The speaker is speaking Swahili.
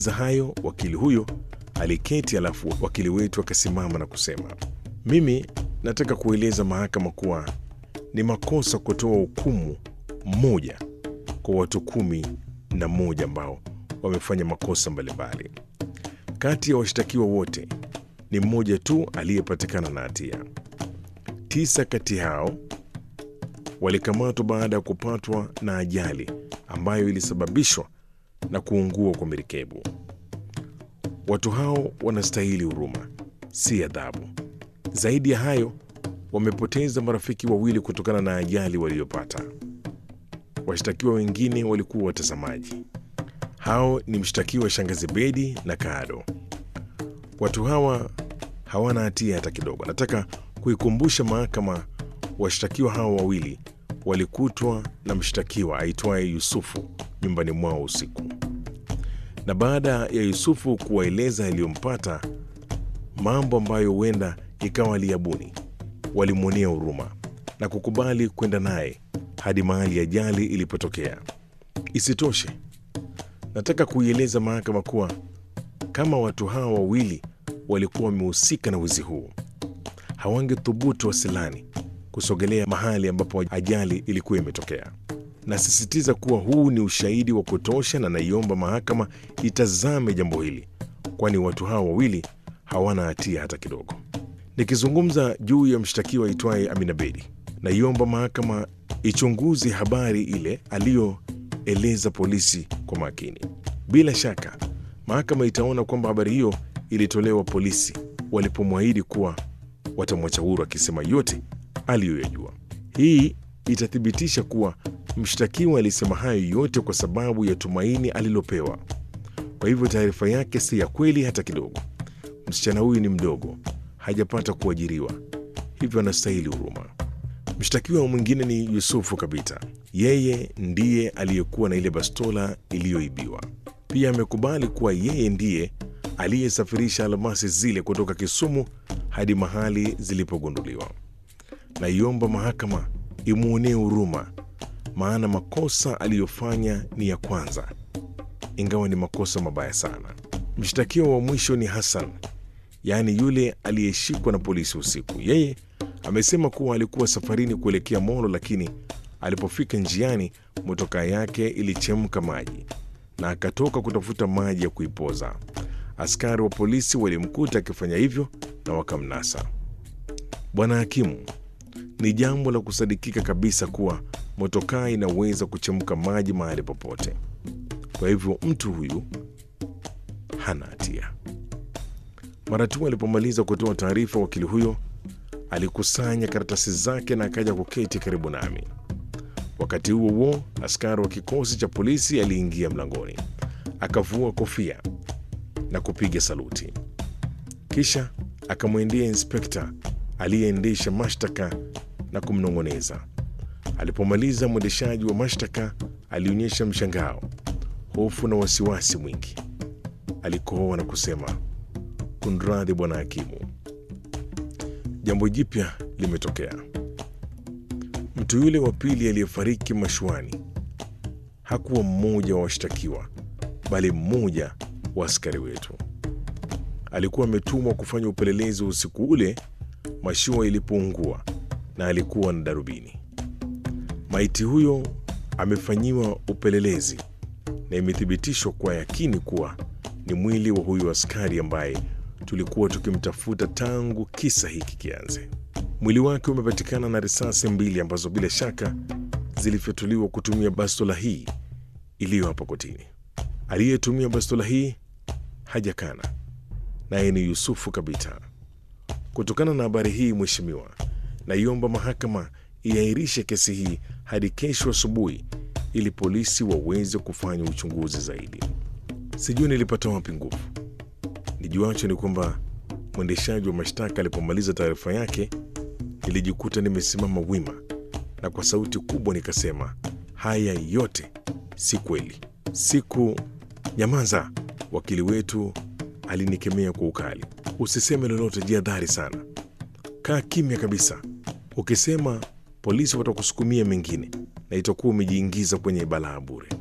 za hayo wakili huyo aliketi, alafu wakili wetu akasimama na kusema, mimi nataka kueleza mahakama kuwa ni makosa kutoa hukumu moja kwa watu kumi na moja ambao wamefanya makosa mbalimbali. Kati ya washtakiwa wote ni mmoja tu aliyepatikana na hatia. Tisa kati hao walikamatwa baada ya kupatwa na ajali ambayo ilisababishwa na kuungua kwa merikebu. Watu hao wanastahili huruma, si adhabu. Zaidi ya hayo, wamepoteza marafiki wawili kutokana na ajali waliyopata. Washtakiwa wengine walikuwa watazamaji. Hao ni mshtakiwa Shangazi Bedi na Kado. Watu hawa hawana hatia hata kidogo. Nataka kuikumbusha mahakama, washtakiwa hao wawili walikutwa na mshtakiwa aitwaye Yusufu nyumbani mwao usiku, na baada ya Yusufu kuwaeleza yaliyompata, mambo ambayo huenda ikawa aliyabuni, walimwonea huruma na kukubali kwenda naye hadi mahali ajali ilipotokea. Isitoshe, nataka kuieleza mahakama kuwa kama watu hawa wawili walikuwa wamehusika na wizi huu, hawangethubutu wasilani kusogelea mahali ambapo ajali ilikuwa imetokea. Nasisitiza kuwa huu ni ushahidi wa kutosha, na naiomba mahakama itazame jambo hili, kwani watu hawa wawili hawana hatia hata kidogo. Nikizungumza juu ya mshtakiwa aitwaye Amina Bedi, naiomba mahakama ichunguze habari ile aliyoeleza polisi kwa makini. Bila shaka mahakama itaona kwamba habari hiyo ilitolewa polisi walipomwahidi kuwa watamwacha huru, akisema yote aliyoyajua. Hii itathibitisha kuwa mshtakiwa alisema hayo yote kwa sababu ya tumaini alilopewa. Kwa hivyo taarifa yake si ya kweli hata kidogo. Msichana huyu ni mdogo, hajapata kuajiriwa, hivyo anastahili huruma. Mshtakiwa mwingine ni Yusufu Kabita. Yeye ndiye aliyekuwa na ile bastola iliyoibiwa. Pia amekubali kuwa yeye ndiye aliyesafirisha almasi zile kutoka Kisumu hadi mahali zilipogunduliwa. Naiomba mahakama imwonee huruma, maana makosa aliyofanya ni ya kwanza, ingawa ni makosa mabaya sana. Mshtakiwa wa mwisho ni Hassan, yaani yule aliyeshikwa na polisi usiku. Yeye amesema kuwa alikuwa safarini kuelekea Molo, lakini alipofika njiani motokaa yake ilichemka maji na akatoka kutafuta maji ya kuipoza. Askari wa polisi walimkuta akifanya hivyo na wakamnasa. Bwana hakimu, ni jambo la kusadikika kabisa kuwa motokaa inaweza kuchemka maji mahali popote. Kwa hivyo mtu huyu hana hatia. Mara tu alipomaliza kutoa taarifa, wakili huyo alikusanya karatasi zake na akaja kuketi karibu nami. Wakati huo huo, askari wa kikosi cha polisi aliingia mlangoni, akavua kofia na kupiga saluti, kisha akamwendea inspekta aliyeendesha mashtaka na kumnong'oneza. Alipomaliza, mwendeshaji wa mashtaka alionyesha mshangao, hofu na wasiwasi mwingi. Alikohoa na kusema, kunradhi bwana hakimu, jambo jipya limetokea. Mtu yule wa pili aliyefariki mashuani hakuwa mmoja wa washtakiwa, bali mmoja wa askari wetu. Alikuwa ametumwa kufanya upelelezi usiku ule mashua ilipoungua, na alikuwa na darubini. Maiti huyo amefanyiwa upelelezi na imethibitishwa kwa yakini kuwa ni mwili wa huyu askari ambaye tulikuwa tukimtafuta tangu kisa hiki kianze. Mwili wake umepatikana na risasi mbili ambazo bila shaka zilifyatuliwa kutumia bastola hii iliyo hapa kotini. Aliyetumia bastola hii hajakana, naye ni Yusufu Kabita. Kutokana na habari hii, Mheshimiwa, naiomba mahakama iairishe kesi hii hadi kesho asubuhi ili polisi waweze kufanya uchunguzi zaidi. Sijui nilipata wapi nguvu. Nijuacho ni kwamba mwendeshaji wa mashtaka alipomaliza taarifa yake, nilijikuta nimesimama wima na kwa sauti kubwa nikasema, haya yote si kweli. Siku nyamaza, wakili wetu alinikemea kwa ukali. Usiseme lolote, jihadhari sana, kaa kimya kabisa. Ukisema polisi watakusukumia mengine na itakuwa umejiingiza kwenye balaa bure.